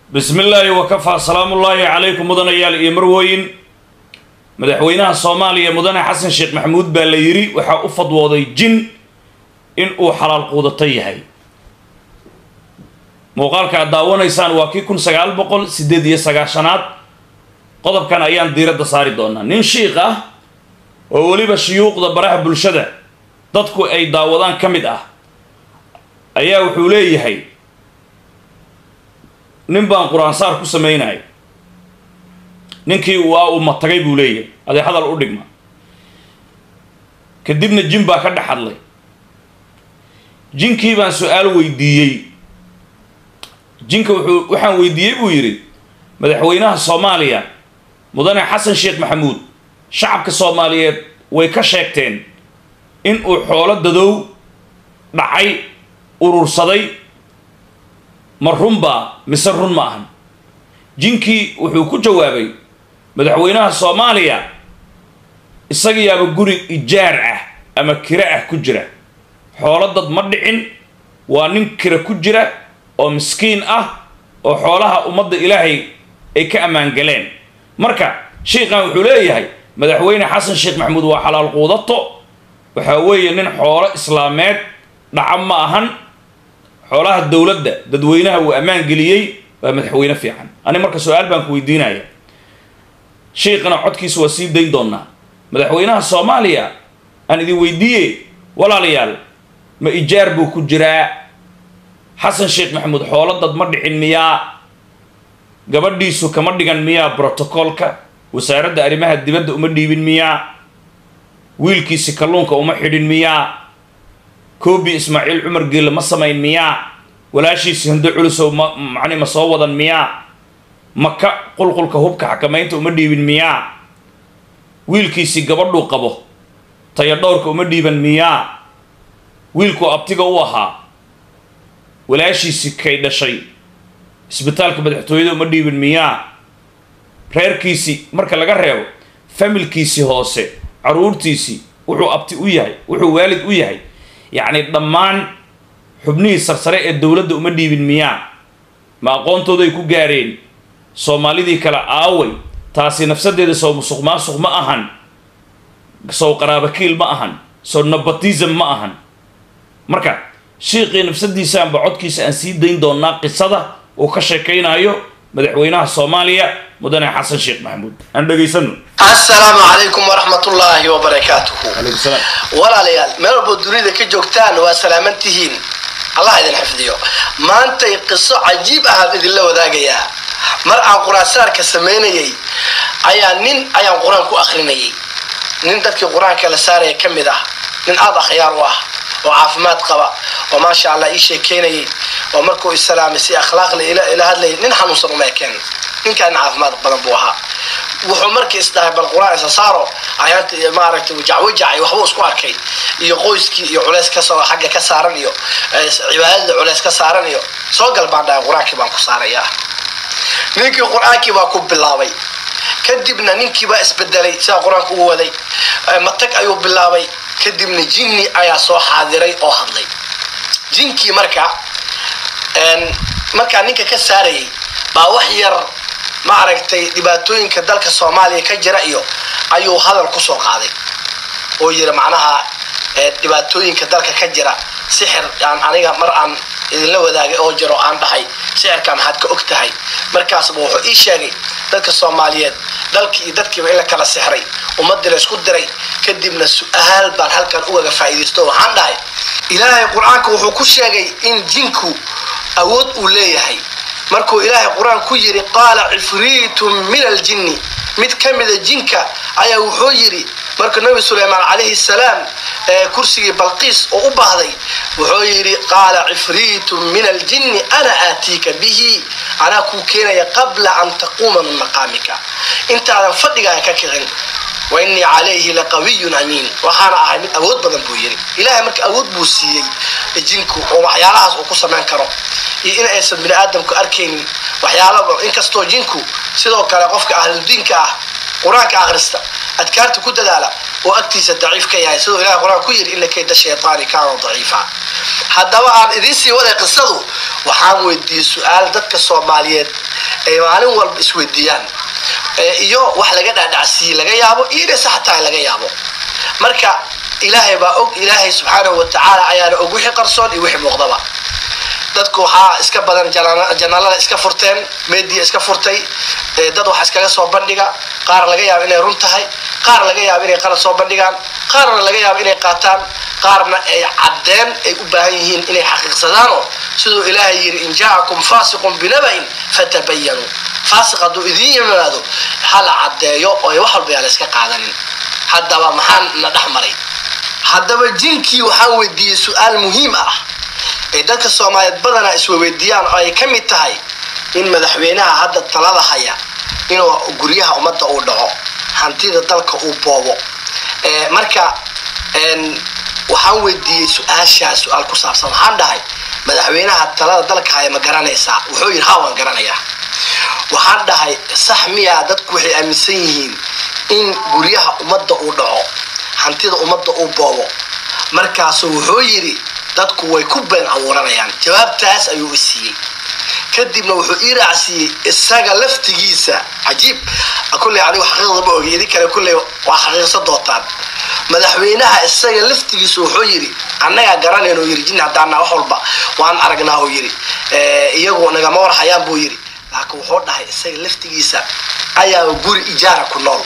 bismi illaahi wakafaa salaamullaahi calaykum mudanayaal iyo marwooyin madaxweynaha soomaaliya mudane xasan sheekh maxamuud baa la yidhi waxaa u fadwooday jin in uu xalaal quudato yahay muuqaalka aad daawanaysaan waa kii kun sagaal boqol siddeed iyo sagaashanaad qodobkan ayaan diiradda saari doonaa nin shiikh ah oo weliba shuyuuqda baraha bulshada dadku ay daawadaan ka mid ah ayaa wuxuu leeyahay nin baan qur-aansaar ku samaynaya ninkii waa uu matagay buu leeyahay adee hadal u dhigma kadibna jin baa ka dhex hadlay jinkii baan su-aal weydiiyey jinka wuxuu waxaan weydiiyey buu yidhi madaxweynaha soomaaliya mudane xasan sheekh maxamuud shacabka soomaaliyeed way ka sheegteen in uu xoolo dadow dhacay urursaday ma runbaa mise run ma ahan jinkii wuxuu ku jawaabay madaxweynaha soomaaliya isagayaaba guri ijaar ah ama kiro ah ku jira xoolo dad ma dhicin waa nin kira ku jira oo miskiin ah oo xoolaha ummadda ilaahay ay ka ammaangaleen marka shiikhan wuxuu leeyahay madaxweyne xasan sheekh maxamuud waa xalaal quudato waxaa weeye nin xoolo islaameed dhaca ma ahan xoolaha dowladda dadweynaha uu ammaan geliyey waa madaxweyne fiican ani marka su-aal baan ku weydiinaya shiikhana codkiisa waa sii dayn doonaa madaxweynaha soomaaliya aan idin weydiiye walaalayaal ma ijaar buu ku jiraa xasan sheekh maxamuud xoolo dad ma dhicin miyaa gabadhiisu kama dhigan miyaa brotocoolka wasaaradda arrimaha dibadda uma dhiibin miyaa wiilkiisi kalluunka uma xidhin miyaa koobi ismaaciil cumar geelle ma samayn miyaa walaashiisi hindo culusow ma macni ma soo wadan miyaa maka qulqulka hubka xakamaynta uma dhiibin miyaa wiilkiisii gabadhuu qabo tayadhowrka uma dhiiban miyaa wiilkuu abtiga u ahaa walaashiisii kay dhashay isbitaalka madaxtooyada uma dhiibin miyaa reerkiisii marka laga reebo familkiisii hoose caruurtiisii wuxuu abti u yahay wuxuu waalid u yahay yacni dhammaan xubnihii sarsare ee dowladda uma dhiibin miyaa ma aqoontooday ku gaareen soomaalidii kale aaway taasi nafsadeeda sow musuq maasuq ma ahan sow qaraabakiil ma ahan sow nabatism ma ahan marka shiiqii nafsadiisaanba codkiisa aan sii dayn doonaa qisada uu ka sheekaynayo madaxweynaha soomaaliya mudane xasan sheekh maxamuud aan dhegaysano assalaamu calaykum waraxmatullaahi wabarakaatuhu calaykum salaam walaalayaal meel walboo dunida ka joogtaan waa salaaman tihiin allah idin xifdiyo maantay qiso cajiib ahaan idinla wadaagayaa mar aan qur-aansaarka samaynayay ayaa nin ayaan qur-aan ku akrinayay nin dadkii qur-aanka la saaraya ka mid ah nin aada akhyaar u ah oo caafimaad qaba oo maasha allah ii sheekeynayay oo markuu islaamay si akhlaaqla ila hadlayay nin xanuunsan uma ekeen ninkaan caafimaad badan buu ahaa wuxuu markii isdhahay bal qur-aan isa saaro ayaanta maaragtay wajacwajacay waxbuu isku arkay iyo qoyskii iyo culeys kasoo xagga ka saaran iyo cibaadada culeys ka saaran iyo soo gal baan dhahay qur-aankii baan ku saarayaa ninkii qur-aankii baa ku bilaabay kadibna ninkii baa isbedelay sidaa qur-aanka ugu waday matag ayuu bilaabay kadibna jinni ayaa soo xaadiray oo hadlay jinkii marka markaa ninka ka saarayay baa wax yar ma aragtay dhibaatooyinka dalka soomaaliya ka jira iyo ayuu hadal kusoo qaaday oo yiri macnaha dhibaatooyinka dalka ka jira sixir aan aniga mar aan idinla wadaagay oo jiro aan dhahay sixirka maxaad ka og tahay markaasba wuxuu ii sheegay dadka soomaaliyeed dalkii iyo dadkiiba in la kala sixray ummadii la isku diray kadibna su-aal baan halkan ugaga faa'iidaysto waxaan dhahay ilaahay qur-aanka wuxuu ku sheegay in jinku awood uu leeyahay markuu ilaahay qur-aan ku yidhi qaala cifriitun min aljinni mid ka mida jinka ayaa wuxuu yidhi markuu nabi sulaymaan calayhi salaam kursigii balqiis oo u baahday wuxuu yidhi qaala cifriitun min aljinni ana aatiika bihi anaa kuu keenaya qabla an taquuma min maqaamika intaadan fadhigaaga ka kicin wa innii calayhi laqawiyun amiin waxaana ahay mid awood badan buu yidhi ilaahay marka awood buu siiyey jinku oo waxyaalahaas uu ku samayn karo iyo in aysan bini aadamku arkaynin waxyaalaba inkastoo jinku sidoo kale qofka ahludiinka ah qur-aanka akhrista adkaarta ku dadaala oo agtiisa daciif ka yahay siduu ilahay qur-aan ku yidhi ina kayda shaytaani kaana daciifa haddaba aan idiin sii waday qisadu waxaan weydiiyey su-aal dadka soomaaliyeed ay maalin walba isweydiiyaan iyo wax laga dhaadhacsiiye laga yaabo iyo inay sax tahay laga yaabo marka ilaahay baa og ilaahay subxaanahu watacaala ayaana og wixii qarsoon iyo wixii muuqdaba dadku waxaa iska badan janaalada iska furteen media iska furtay dad wax iskaga soo bandhiga qaar laga yaabo inay run tahay qaar laga yaabo inay qalad soo bandhigaan qaarna laga yaabo inay qaataan qaarna ay caddeen ay u baahan yihiin inay xaqiiqsadaanoo siduu ilaahay yidhi in jaacakum faasiqun binaba'in fatabayanuu faasiq hadduu idiin yimaado ha la caddeeyo oo wax walba yaa la iska qaadanin haddaba maxaan na dhex maray haddaba jinkii waxaan weydiiyey su-aal muhiim ah ay dadka soomaaliyeed badanaa iswaweydiiyaan oo ay ka mid tahay in madaxweynaha hadda talada haya inuu guryaha ummadda uu dhaco hantida dalka uu boobo marka waxaan weydiiyey su-aashaa su-aal ku saabsan waxaan dhahay madaxweynaha talada dalka haya ma garanaysaa wuxuu yidhi ha waan garanayaa waxaan dhahay sax miyaa dadku waxay aaminsan yihiin in guryaha ummadda uu dhaco hantida ummadda uu boobo markaasuu wuxuu yidhi dadku way ku been abuuranayaan jawaabtaas ayuu i siiyey kadibna wuxuu ii raacsiiyey isaga laftigiisa cajiib kulley anigu xaqiiqda ma ogi idin kale kulley waa xaqiiqsan doontaan madaxweynaha isaga laftigiisa wuxuu yidhi annagaa garanayno yidhi jin haddaana wax walba waan aragnaa uu yidhi iyagu nagama warhayaan buu yidhi laakiin wuxuu dhahay isaga laftigiisa ayaa guri ijaara ku nool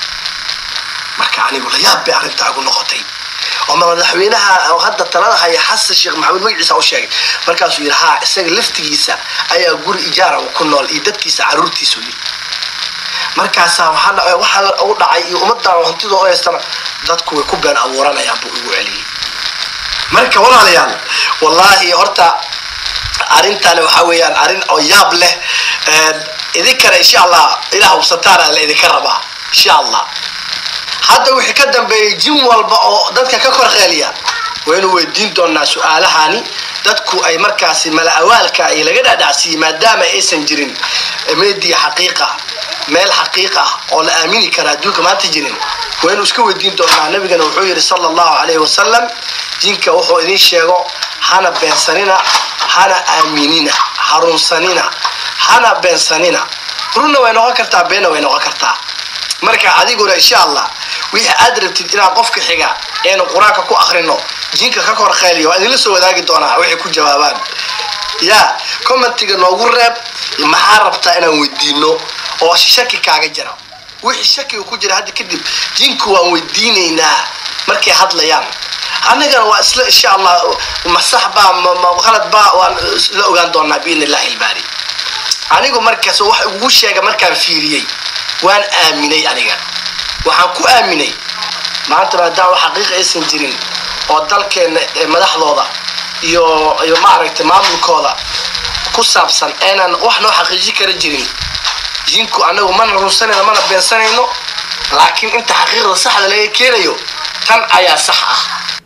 marka anigu layaab bay arrintaa igu noqotay oo madaxweynaha hadda talada haya xasan sheekh maxamuud magaciisa u sheegay markaasuu yidhi haa isaga laftigiisa ayaa guri ijaara ku nool iyo dadkiisa caruurtiisu yidhi markaasaa waxaa u dhacay iyo ummadan hantida u haystana dadku way ku been abuuranayaan buu igu celiyey marka walaalayaal wallaahi horta arrintan waxa weeyaan arrin oo yaab leh idinkana insha allah ilaa hubsataana la idinka rabaa insha allah hadda wixii ka dambeeyey jin walba oo dadka ka kor qeeliya waynu weydiin doonaa su-aalahani dadku ay markaasi mala-awaalka ay laga dhaadhacsiiyey maadaama aysan jirin media xaqiiqa meel xaqiiq ah oo la aamini kara adduunka maanta jirin waynu iska weydiin doonaa nabigana wuxuu yidhi sala allahu calayhi wasalam jinka wuxuu idin sheego hana beensanina hana aaminina harunsanina hana beensanina runna way noqon kartaa beenna way noqon kartaa marka adiguna insha allah wixii aad rabtid inaad qofka xiga eenu qur-aanka ku akrino jinka ka kor khayliyo waa idinla soo wadaagi doonaa waxay ku jawaabaan ya commentiga noogu reeb maxaa rabtaa inaan weydiino oo shaki kaaga jira wixii shakiga ku jira hadda kadib jinku waan weydiinaynaa markay hadlayaan annagana waa isla insha allah masax baa qalad baa waan la ogaan doonaa biidn illahi ilbaari anigu markaas wax ugu sheega markaan fiiriyey waan aaminay aniga waxaan ku aaminay maanta maadaama xaqiiqa aysan jirin oo dalkeenna madaxdooda iyo iyo maaragtay maamulkooda ku saabsan aynaan wax noo xaqiiji kara jirin jinku anagu mana runsanayno mana beensanayno laakiin inta xaqiiqda saxda laga keenayo tan ayaa sax ah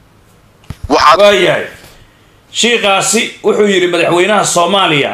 waayahay shiikaasi wuxuu yidhi madaxweynaha soomaaliya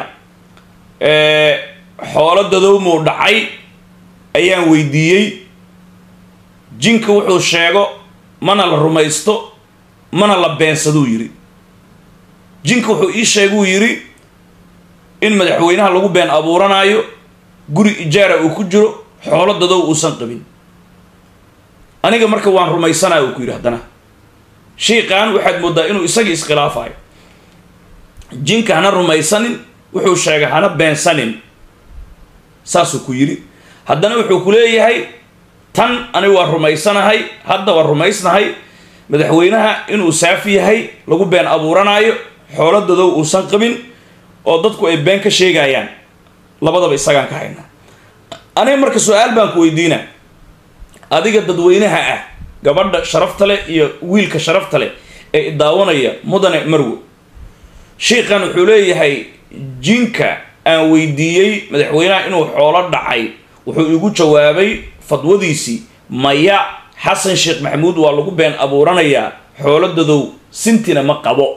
xoolo dadowmuu dhacay ayaan weydiiyey jinka wuxuu sheego mana la rumaysto mana la beensaduu yidhi jinka wuxuu ii sheeguu yidhi in madaxweynaha lagu been abuuranaayo guri ijaara uu ku jiro xoolo dadow uusan qabin aniga marka waan rumaysanaya uu ku yidhi haddana shiiqan waxaad mooddaa inuu isagii iskhilaafayo jinka hana rumaysanin wuxuu sheegay hana beensanin saasuu ku yidhi haddana wuxuu ku leeyahay tan aniga waa rumaysanahay hadda waa rumaysnahay madaxweynaha inuu saafi yahay lagu been abuuranaayo xoolo dadow uusan qabin oo dadku ay been ka sheegayaan labadaba isagaan ka haynaa aniga marka su-aal baan ku weydiina adiga dadweynaha ah gabadha sharafta leh iyo wiilka sharafta leh ee idaawanaya mudane marwo shiikan wuxuu leeyahay jinka aan weydiiyey madaxweynaha inuu xoolo dhacay wuxuu igu jawaabay fadwadiisii maya xasan sheekh maxamuud waa lagu been abuuranayaa xoolo dadow sintina ma qabo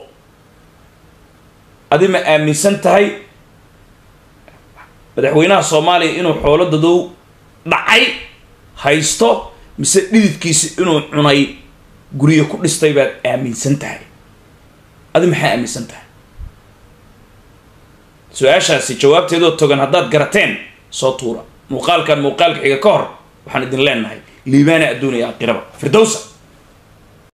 adi ma aaminsan tahay madaxweynaha soomaaliya inuu xoolo dadow dhacay haysto mise dhididkiisi inuu cunay guryo ku dhistay baad aaminsan tahay adi maxaa aaminsan tahay su-aashaasi jawaabteedoo togan haddaad garateen soo tuura muuqaalkan muuqaalka xiga ka hor waxaan idin leenahay liibaana adduun iyo aakhiraba firdowsa